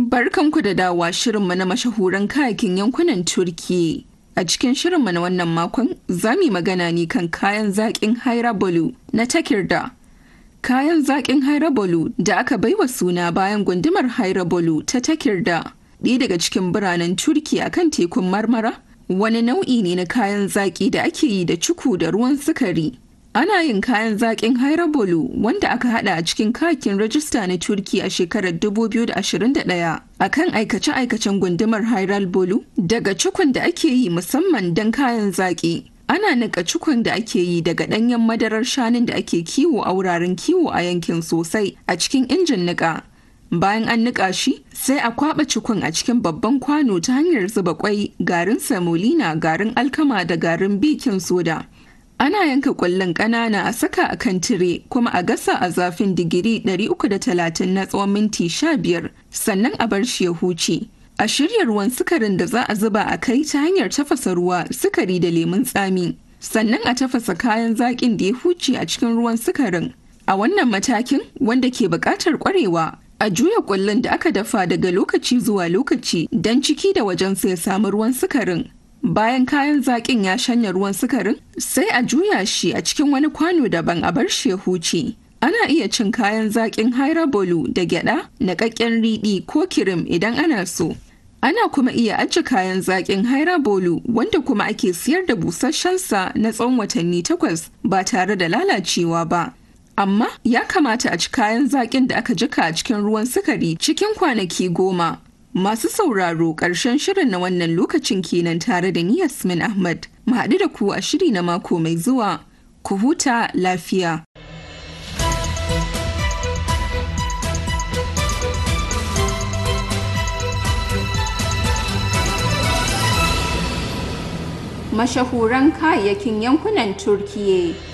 Barkanku da dawa shirinmu na mashahuran kayakin yankunan Turki. A cikin shirinmu na wannan makon za mu magana ne kan kayan zaƙin Hairabolu na takirda. Kayan zaƙin Hairabolu da aka baiwa suna bayan gundumar Hairabolu ta takirda, ɗaya daga cikin biranen Turki a kan tekun Marmara, wani nau'i ne na kayan zaƙi da ake yi da cuku da ruwan sukari. Ana yin kayan zaƙin Hairabolu wanda aka hada a cikin kakin rajista na Turki a shekarar 2021 a kan aikace-aikacen gundumar Hairabolu daga cukun da ake yi musamman don kayan zaƙi. Ana nika cukun da ake yi daga ɗanyen madarar shanun da ake kiwo a wuraren kiwo a yankin sosai a cikin injin nika. Bayan an nika shi, sai a kwaɓa cikun a cikin babban kwano ta hanyar zuba kwai, garin samolina, garin alkama da garin bikin soda. Ana yanka ƙwallon ƙanana a saka a kan tire kuma a gasa a zafin digiri 330 na tsawon minti 15 sannan a bar shi ya huce. A shirya ruwan sukarin da za a zuba a kai ta hanyar tafasa ruwa, sukari da lemun tsami. Sannan a tafasa kayan zaƙin da ya huce a cikin ruwan sukarin. A wannan matakin wanda ke buƙatar ƙwarewa, a juya ƙwallon da aka dafa daga lokaci zuwa lokaci don ciki da wajensa ya samu ruwan sukarin. Bayan kayan zaƙin ya shanya ruwan sukarin, sai a juya shi a cikin wani kwano daban a bar shi ya huce. Ana iya cin kayan zaƙin hairabolu da gyaɗa, naƙaƙƙen riɗi ko kirim idan ana so. Ana kuma iya ajiye kayan zaƙin hairabolu wanda kuma ake siyar da busasshensa na tsawon watanni takwas ba tare da lalacewa ba. Amma ya kamata a ci kayan zaƙin da aka jika a cikin ruwan sukari cikin kwanaki goma. Masu sauraro ƙarshen shirin na wannan lokacin kenan tare da ni Yasmin Ahmad. Mu haɗu da ku a shiri na mako mai zuwa. Ku huta lafiya. Mashahuran kayayyakin yankunan Turkiyya